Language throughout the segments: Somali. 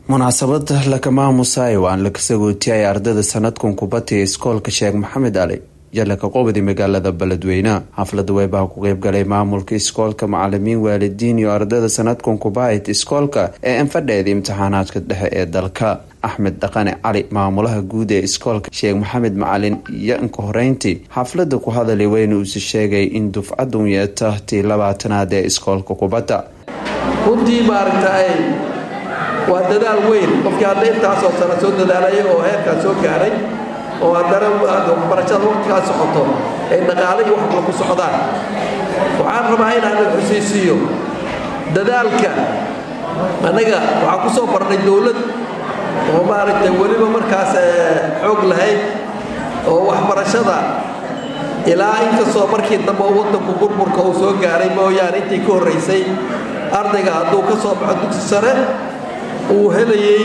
munaasabad lakamaamusay waan la kasagootiyay ardayda sanadkan kubadda ee iskoolka sheekh maxamed ali jalaka qobadi magaalada beledweyne xaflada weybaa ku qeybgalay maamulka iskoolka macalimiin waalidiin iyo ardayda sanadkan kubahayt iskoolka ee anfadheeda imtixaanaadka dhexe ee dalka axmed dhaqane cali maamulaha guud ee iskoolka sheekh maxamed macalin iyo inka horeyntii xaflada ku hadalay weyna uuse sheegay in dufcadun yeeta tii labaatanaad ee iskoolka kubadda runtii maaragtay waa dadaal weyn qofkii hadda intaasoo sano soo dadaalaya oo heerkaa soo gaaray oo haddana waxbarashada waqtigaa socoto ay dhaqaale iyo waxba ku socdaan waxaan rabaa inaan xusiisiiyo dadaalka annaga waxaan ku soo barnay dowlad oo maaragtay weliba markaas xoog lahayd oo waxbarashada ilaa inkastoo markii dambe waddanku burburka uu soo gaaray mooyaane intii ka horraysay ardayga hadduu ka soo baxo dugsi sare uu helayey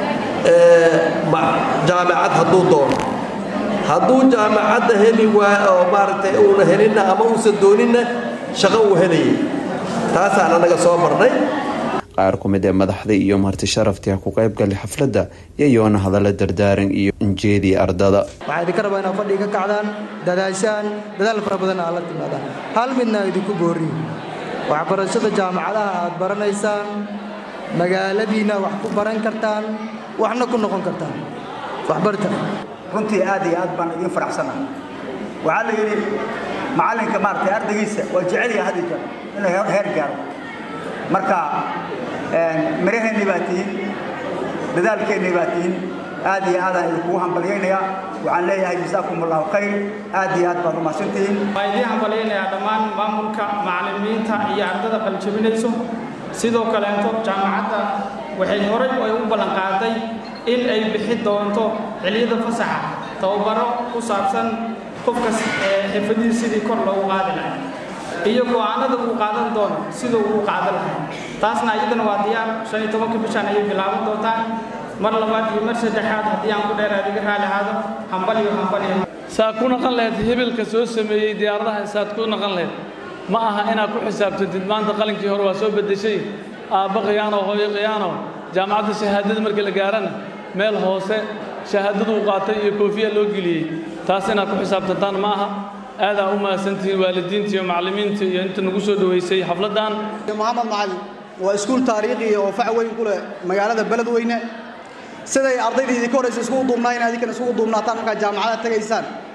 jaamacad hadduu doono hadduu jaamacadda heli waa oo maaragtay uuna helinna ama uusan dooninna shaqo uu helayay taasaan annaga soo marnay qaar ku mid ee madaxda iyo marti sharaftii ha ku qaybgalay xafladda yayoona hadalla dardaaran iyo injeedii ardada waxaa idinka rabaa inaad fadhiga ka kacdaan dadaashaan dadaal fara badan aad la timaadaan hal midna idinku booriyo waxbarashada jaamacadaha aad baranaysaan magaaladiinna wax ku baran kartaan waxna ku noqon kartaan waxbarta runtii aad iyo aad baan idiin faraxsanahay waxaa la yidhi macallinka maaragtay ardaygiisa waa jecelya had iyo jeer inuu heer gaaro marka miraheennii baa tihiin dadaalkeennii baa tihiin aad iyo aadaan idinkugu hambalyaynayaa waxaan leeyahay jasaakum allahu khayr aad iyo aad baad umahadsantihiin waan idiin hambalyaynayaa dhammaan maamulka macallimiinta iyo ardada qaljabinayso sidoo kaleeto jaamacadda waxay horay ay u ballanqaaday in ay bixi doonto xiliyada fasaxa tababaro ku saabsan qofkas xirfadihi sidii kor loogu qaadi lahay iyo go'aanada uu qaadan doono siduu uu qaadan lahay taasna iyadana waa diyaar shan iyo tobanka bishaan ayay bilaaban doontaan mar labaad iyo mar saddexaad haddii aan ku dheeraad iga raali ahaado hambaliyo hambaliyo saa ku naqan lahayd hebelka soo sameeyey diyaaradaha saad ku naqan lahayd ma aha inaad ku xisaabtantid maanta qalinkii hore waa soo beddeshay aabba khiyaano hooyo khiyaano jaamacadda shahaadada markii la gaarana meel hoose shahaadaduu qaatay iyo koofiya loo geliyey taas inaad ku xisaabtantaan ma aha aadaa u mahadsantihiin waalidiinta iyo macallimiinta iyo inta nagu soo dhoweysay xafladdan moxamed macalin waa iskuul taariikhi oo fac weyn ku leh magaalada beledweyne siday ardaydii idinka horraysa isugu duubnaa in adinkana isugu duubnaataan markaad jaamacadaha tegaysaan